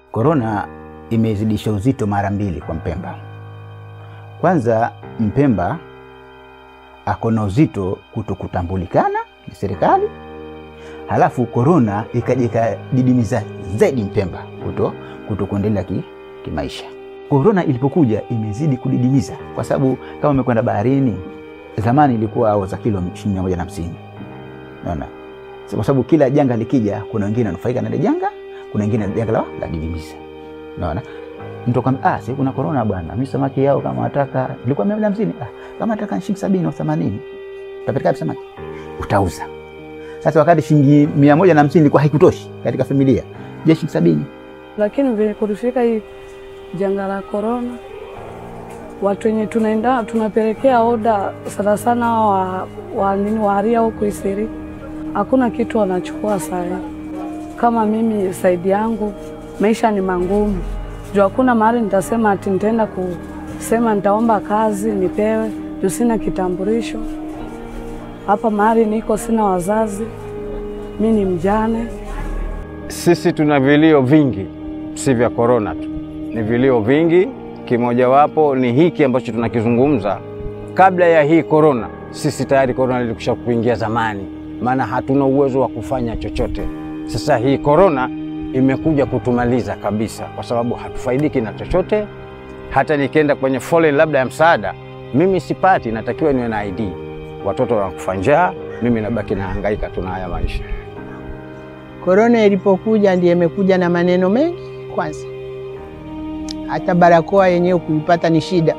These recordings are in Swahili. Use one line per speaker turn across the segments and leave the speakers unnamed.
Korona imezidisha uzito mara mbili kwa Mpemba. Kwanza, Mpemba ako na uzito kuto kutambulikana na serikali, halafu korona ikaja ikadidimiza zaidi Mpemba kuto, kuto kuendelea ki, kimaisha. Korona ilipokuja imezidi kudidimiza, kwa sababu kama umekwenda baharini, zamani ilikuwa au za kilo shilingi mia moja na hamsini naona kwa sababu kila janga likija, kuna wengine wanufaika na ile janga, kuna wengine janga la la didimiza. Unaona, mtu akwambia ah, sasa kuna corona bwana, mimi samaki yao kama wataka ilikuwa mia moja hamsini ah, kama nataka shilingi sabini au themanini utapeleka wapi samaki? Utauza. Sasa wakati shilingi mia moja na hamsini ilikuwa haikutoshi katika familia, je, shilingi sabini
Lakini vile kulifika hii janga la korona, watu wenye tunaenda tunapelekea oda sana sana wa, wa nini waaria huku Isiri, hakuna kitu wanachukua sana. Kama mimi saidi yangu maisha ni mangumu, juu hakuna mahali nitasema ati nitaenda kusema nitaomba kazi nipewe, juu sina kitambulisho. Hapa mahali niko sina wazazi, mi ni mjane.
Sisi tuna vilio vingi, si vya korona tu, ni vilio vingi. Kimojawapo ni hiki ambacho tunakizungumza. Kabla ya hii korona, sisi tayari korona ilikusha kuingia zamani, maana hatuna uwezo wa kufanya chochote. Sasa hii korona imekuja kutumaliza kabisa, kwa sababu hatufaidiki na chochote. Hata nikienda kwenye foleni labda ya msaada, mimi sipati, natakiwa niwe na ID. Watoto wanakufa njaa, mimi nabaki nahangaika tu na haya maisha.
Korona ilipokuja ndiye imekuja na maneno mengi. Kwanza hata barakoa yenyewe kuipata ni shida.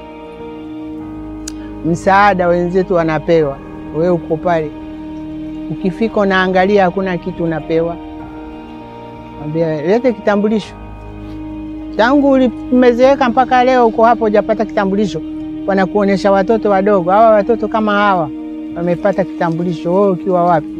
Msaada wenzetu wanapewa, wewe uko pale, ukifika unaangalia hakuna kitu unapewa, ambia lete kitambulisho. Tangu ulimezeeka mpaka leo uko hapo hujapata kitambulisho, wanakuonyesha watoto wadogo. Hawa watoto kama hawa wamepata kitambulisho, wewe ukiwa wapi?